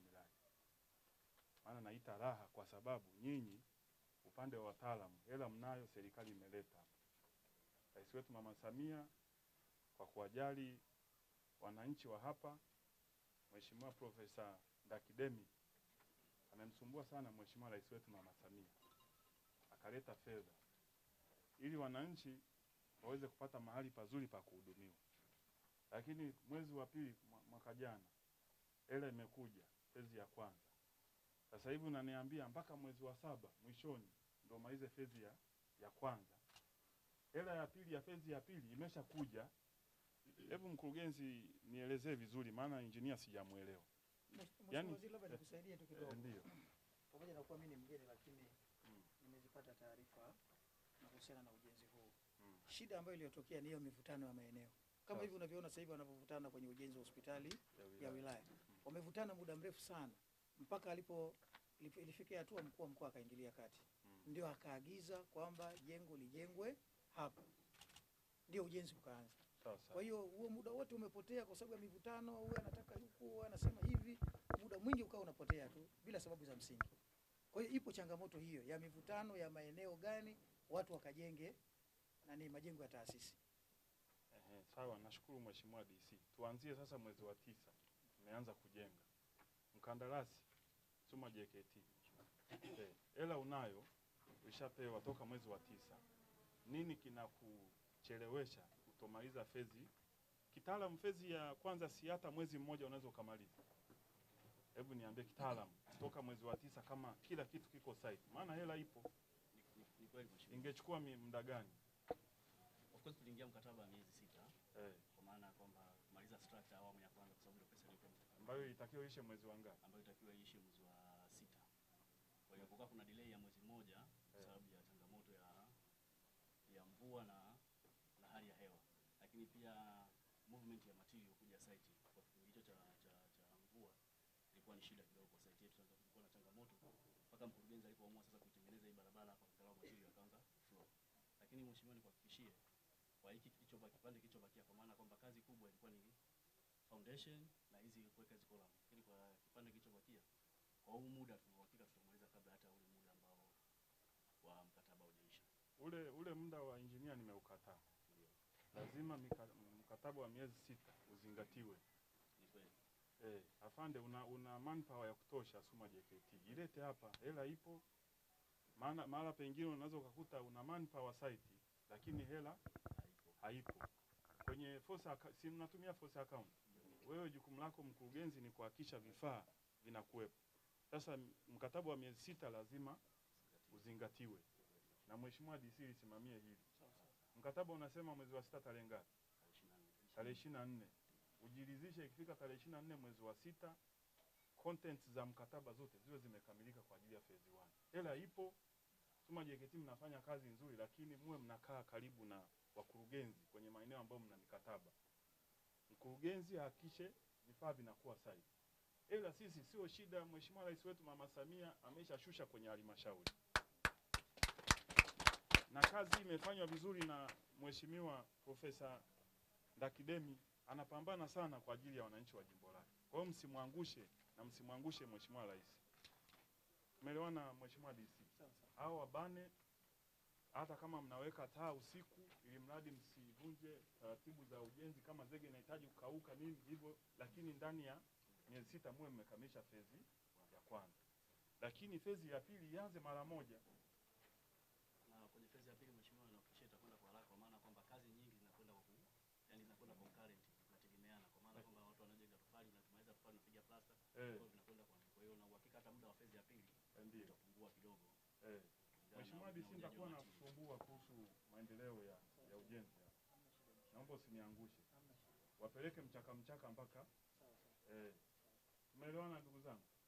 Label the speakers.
Speaker 1: miradi. Maana naita raha kwa sababu nyinyi upande wa wataalamu hela mnayo, serikali imeleta hapa. Rais wetu Mama Samia kwa kuwajali wananchi wa hapa, Mheshimiwa Profesa Ndakidemi amemsumbua sana Mheshimiwa Rais wetu Mama Samia, akaleta fedha ili wananchi waweze kupata mahali pazuri pa kuhudumiwa. Lakini mwezi wa pili mwa- mwaka jana hela imekuja fezi ya kwanza, sasa hivi unaniambia mpaka mwezi wa saba mwishoni ndo malize fezi ya, ya kwanza. Hela ya pili ya fezi ya pili imeshakuja. Hebu mkurugenzi, nielezee vizuri, maana injinia sijamuelewa.
Speaker 2: Mheshimiwa
Speaker 1: Yani-
Speaker 2: Waziri, labda nikusaidie tu
Speaker 1: Eh,
Speaker 2: kidogo.
Speaker 1: Ndio.
Speaker 2: Pamoja na kuwa mimi ni mgeni, lakini
Speaker 1: Mm.
Speaker 2: nimezipata taarifa na kuhusiana na ujenzi huu.
Speaker 1: Mm.
Speaker 2: Shida ambayo iliyotokea ni hiyo mivutano ya maeneo, kama
Speaker 1: Sawa.
Speaker 2: hivi unavyoona sasa hivi wanavyovutana kwenye ujenzi wa hospitali ya wilaya. Wamevutana muda mrefu sana mpaka alipo ilipo- ilifikia hatua mkuu wa mkoa akaingilia kati,
Speaker 1: Mm.
Speaker 2: ndio akaagiza kwamba jengo lijengwe hapa, ndio ujenzi ukaanza.
Speaker 1: Sawa sawa.
Speaker 2: Kwa hiyo huo muda wote umepotea kwa sababu ya mivutano, huyu anataka huku, huyu anasema hivi, muda mwingi ukawa unapotea tu bila sababu za msingi. Kwa hiyo ipo changamoto hiyo ya mivutano ya maeneo gani watu wakajenge nani majengo ya taasisi.
Speaker 1: Ehe, sawa, nashukuru Mheshimiwa DC. Tuanzie sasa mwezi wa tisa, tumeanza kujenga. Mkandarasi Suma JKT, Eh, hela unayo, ushapewa toka mwezi wa tisa. Nini kinakuchelewesha kutomaliza fezi? Kitaalamu fezi ya kwanza si hata mwezi mmoja unaweza ukamaliza. Hebu niambie kitaalamu, toka mwezi wa tisa kama kila kitu kiko site, maana hela ipo,
Speaker 3: Ni, ni, ni kweli mheshimiwa.
Speaker 1: ingechukua mi- muda gani?
Speaker 3: Of course tuliingia mkataba wa miezi sita
Speaker 1: Eh,
Speaker 3: kwa maana ya kwamba kumaliza structure awamu ya kwanza kwa sababu ndio pesa iliyokuwa
Speaker 1: ambayo itakiwa ishe mwezi wa ngapi?
Speaker 3: ambayo itakiwa iishe mwezi wa sita. Kwa hiyo kukaa kuna delay ya mwezi mmoja kwa
Speaker 1: Eh.
Speaker 3: sababu ya changamoto ya ya mvua na na hali ya hewa, lakini pia movement ya material kuja site kwa kipindi hicho cha, cha, cha mvua ilikuwa ni shida kidogo kwa site yetu. Sasa kulikuwa na changamoto mpaka mkurugenzi alipoamua sasa kuitengeneza hii barabara hapa, angalau material yakaanza flow. Lakini mheshimiwa, nikuhakikishie kwa hiki kilichobaki, kipande kilichobakia, kwa maana kwamba kazi kubwa ilikuwa ni foundation na hizi kuweka hizi column, lakini kwa kipande kilichobakia kwa huu muda tuna uhakika tutamaliza kabla hata ule muda ambao wa mkataba hujaisha.
Speaker 1: Ule ule muda wa injinia nimeukataa.
Speaker 3: Ndio,
Speaker 1: Lazima mika, mkataba wa miezi sita uzingatiwe.
Speaker 3: ni kweli.
Speaker 1: Eh, afande una, una manpower ya kutosha Suma JKT. Ilete hapa, hela ipo. Maana mahala pengine unaweza ukakuta una manpower site lakini hela
Speaker 3: Haipo.
Speaker 1: haipo. Kwenye force account, si mnatumia force account. Wewe jukumu lako mkurugenzi ni kuhakikisha vifaa vinakuwepo. Sasa m- mkataba wa miezi sita lazima uzingatiwe. Na Mheshimiwa DC lisimamie hili.
Speaker 3: Sawa sawa.
Speaker 1: Mkataba unasema mwezi wa sita tarehe ngapi?
Speaker 3: Tarehe ishirini na nne.
Speaker 1: Tarehe ishirini na nne. Ujiridhishe ikifika tarehe ishirini na nne mwezi wa sita contents za mkataba zote ziwe zimekamilika kwa ajili ya phase 1. Hela ipo. Suma JKT mnafanya kazi nzuri, lakini muwe mnakaa karibu na wakurugenzi kwenye maeneo ambayo mna mikataba. Mkurugenzi ahakikishe vifaa vinakuwa sahihi. Ila sisi sio shida. Mheshimiwa Rais wetu Mama Samia ameshashusha kwenye halmashauri na kazi imefanywa vizuri na Mheshimiwa Profesa Ndakidemi anapambana sana kwa ajili ya wananchi wa jimbo lake. Kwa hiyo msimwangushe na msimwangushe Mheshimiwa Rais. Tumeelewana Mheshimiwa DC?
Speaker 2: Sawa sawa.
Speaker 1: Hao wabane hata kama mnaweka taa usiku, ili mradi msivunje taratibu za ujenzi, kama zege inahitaji kukauka nini hivyo, lakini ndani ya miezi sita muwe mmekamilisha fezi ya kwanza, lakini fezi ya pili ianze mara moja.
Speaker 3: Na kwenye phase ya pili mheshimiwa, nakuhakikishia itakwenda kwa haraka kwa maana kwamba kazi nyingi zinakwenda kwa ku- yani zinakwenda concurrent, zinategemeana kwa maana kwamba watu wanajenga tofali na tumaliza tofali tunapiga plasta, kwa
Speaker 1: Eh,
Speaker 3: hiyo vinakwenda kwa kwa hiyo na uhakika hata muda wa phase ya pili
Speaker 1: ndio.
Speaker 3: utapungua kidogo.
Speaker 1: Eh.
Speaker 3: kulingana
Speaker 1: Mheshimiwa
Speaker 3: na-
Speaker 1: DC,
Speaker 3: na ujaji wa
Speaker 1: nitakuwa na
Speaker 3: material.
Speaker 1: kusumbua kuhusu maendeleo ya, ya ujenzi hapa.
Speaker 2: Hamna shida, mheshimiwa.
Speaker 1: Naomba usiniangushe,
Speaker 2: Hamna shida.
Speaker 1: wapeleke mchaka mchaka mpaka
Speaker 2: Sawa sawa.
Speaker 1: eh. Tumeelewana ndugu zangu?